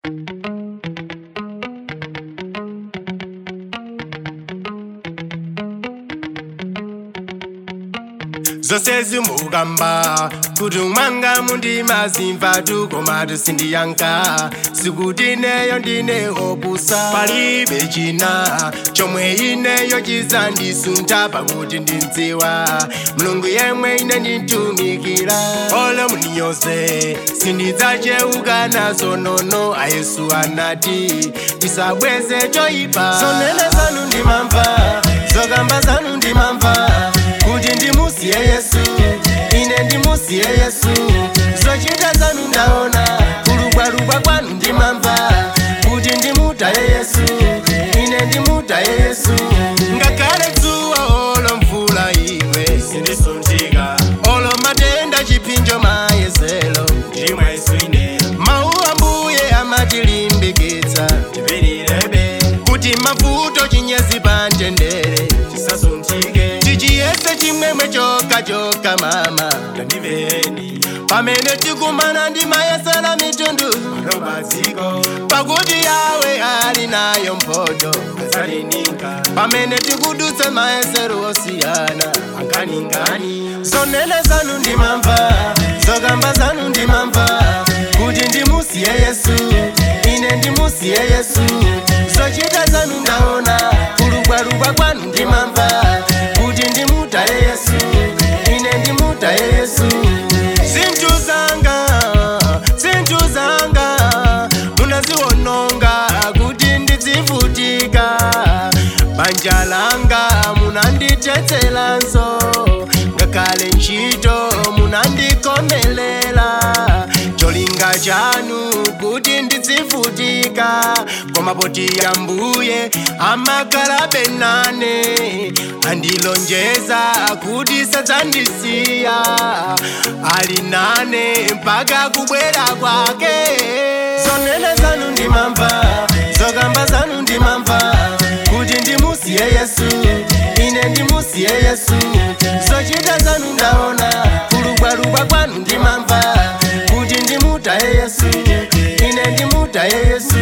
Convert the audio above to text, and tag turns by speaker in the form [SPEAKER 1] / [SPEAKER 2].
[SPEAKER 1] zose zimugamba kuti mwanga mundima zimva tukoma tusindiyanka sikuti neyo ndine opusa palibe china chomwe ineyo chizandisuntha pakuti ndindziwa mulungu yemwe ine ndintumikira olo muniyonse sindidzaceuka nazo nono ayesu anati tisabweze choyipa zonene zanu ndimamva zokamba zanu ndimamva kuti ndimusiye yesu ine ndimusiye yesu zochita zanu ndaona kulubwalubwa kwanu ndimamva kuti ndimutaye yesu ine ndimutaye yesu ngakhale dzuwa olo mvula igwe sindisunthika olo matenda chipinjo mayeselo ndimwa yesu ine mawu ambuye amatilimbikitsa tipilirebe kuti mavuto chinyezi pantendere chisasunthike tichiyese chimwemwe choka choka mama ndandiveni pamene tikumana ndi mayesera mitundu arobaziko pakuti yawe ali nayo mphoto azalininga pamene tikudutsa mayesero osiyana anganingani zonene zanu ndimamva zokamba zanu ndimamva kuti ndimusiye yesu ine ndimusiye yesu zochita zanu ndaona kulubwalubwa kwanu ndimamva kuti ndimutaye yesu ine ndimutaye yesu zinthu zanga zinthu zanga munaziwononga kuti ndidzivutika banja langa munanditetselanso ngakhale ntchito munandikomelela cholinga chanu kuti ndidzivutika koma poti ambuye amakalabe nane andilonjeza kuti sadzandisiya ali nane mpaka kubwera kwake zonene zanu ndimamva zokamba zanu ndimamva kuti ndimusiye yesu ine ndimusiye yesu zochita zanu ndaona kulubwalubwa kwanu ndimamva kuti ndimutaye yesu ine ndimutaye yesu